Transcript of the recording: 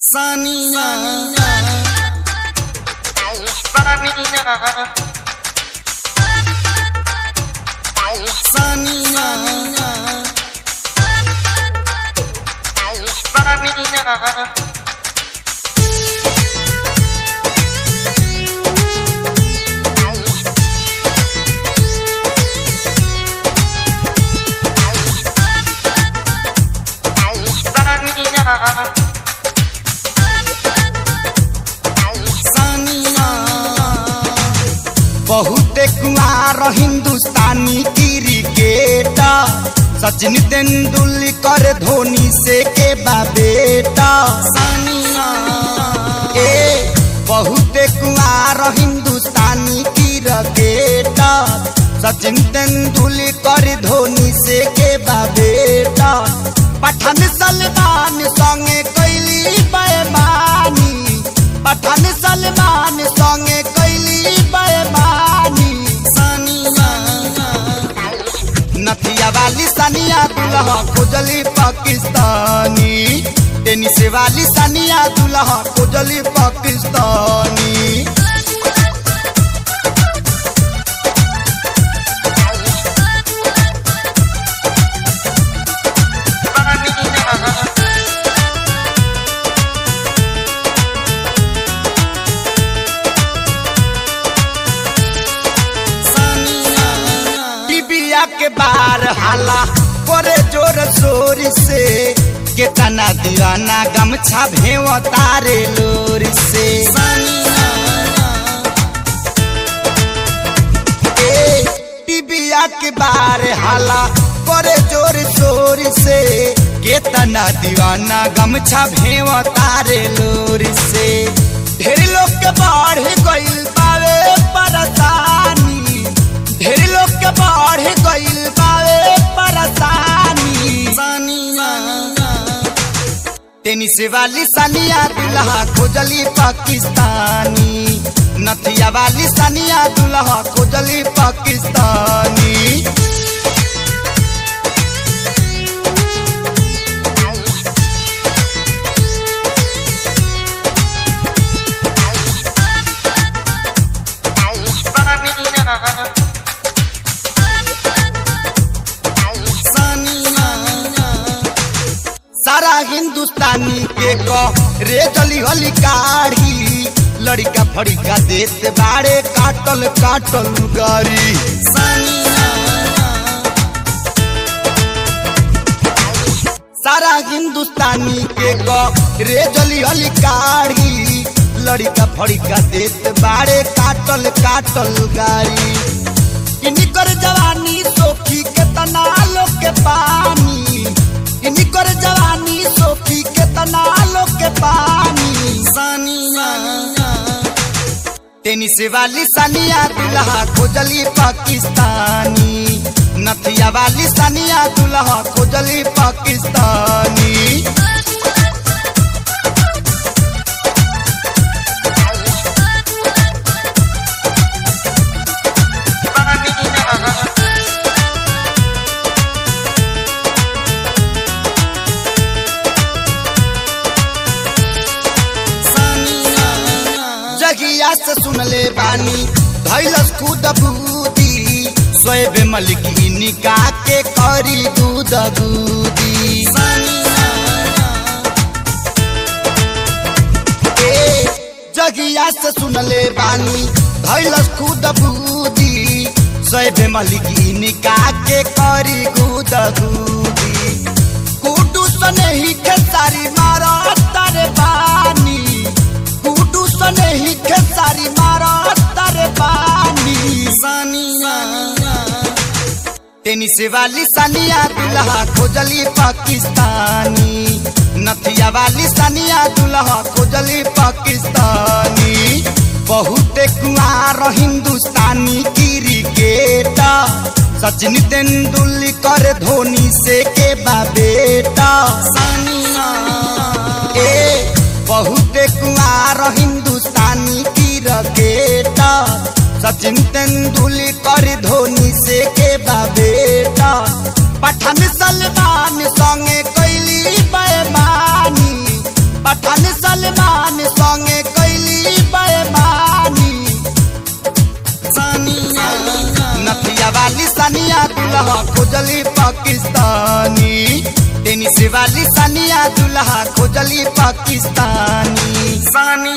Saniya Saniya बहुते कुआर हिंदुस्तानी क्रिकेटर सचिन तेंदुलकर धोनी से के बा बेटा सानिया ए बहुते कुआर हिंदुस्तानी क्रिकेटर सचिन तेंदुलकर धोनी से के बा बेटा पठान सलमान संगे कैली बेमानी पठान सलमान संगे कैली बेमानी सानिया नथिया वाली सानिया दुल्हा खोजली पाकिस्तानी टेनिस वाली सानिया दुल्हा खोजली पाकिस्तानी टिबिया के बार हाला करे जोर शोर से केतना दीवाना गमछा भेव तारे लोर से ए, टिबिया के बार हाला करे जोर शोर से केतना दीवाना गमछा भेव तारे लोर से ढेर लोग के बढ़ गइल पावे परेशानी ढेर लोग के बढ़ गइल पावे परेशानी सानिया टेनिस वाली सानिया दुल्हा खोजली पाकिस्तानी नथिया वाली सानिया दुल्हा खोजली पाकिस्तानी सारा हिंदुस्तानी के को रे जली हली काढ़ी लड़का फड़िका देत बाड़े काटल काटल गारी सारा हिंदुस्तानी के को रे जली हली काढ़ी लड़का फड़िका देत बाड़े काटल काटल गारी इनकर जवानी सोखी के तना लोग के पानी इनकर जवानी सोखी के तना लोग के पानी सानिया टेनिस वाली सानिया दुल्हा खोजली पाकिस्तानी नथिया वाली सानिया दुल्हा खोजली पाकिस्तानी जगिया से सुनले बानी धैलस खुद बूदी सोएब मलिकी निका के करी दूध दूदी ए, जगिया से सुनले बानी धैलस खुद बूदी सोएब मलिकी निका के करी दूध दूदी कुटू सने ही खेसारी मारा तारे बानी कुटू सने ही खेसारी मारा तारे बानी सानिया टेनिस वाली सानिया दुल्हा खोजली पाकिस्तानी नथिया वाली सानिया दुल्हा खोजली पाकिस्तानी बहुते कुआर हिंदुस्तानी क्रिकेटर सचिन तेंदुलकर धोनी से के बा बेटा सानिया ए बहुते कुआर हिंदुस्तानी क्रिकेटर सचिन तेंदुलकर धोनी से के बा बेटा पठान सलमान संगे कैली बेमानी पठान खान सलमान संगे कैली बेमानी सानिया नथिया वाली सानिया दुल्हा खोजली पाकिस्तानी टेनिस वाली सानिया दुल्हा खोजली पाकिस्तानी सानिया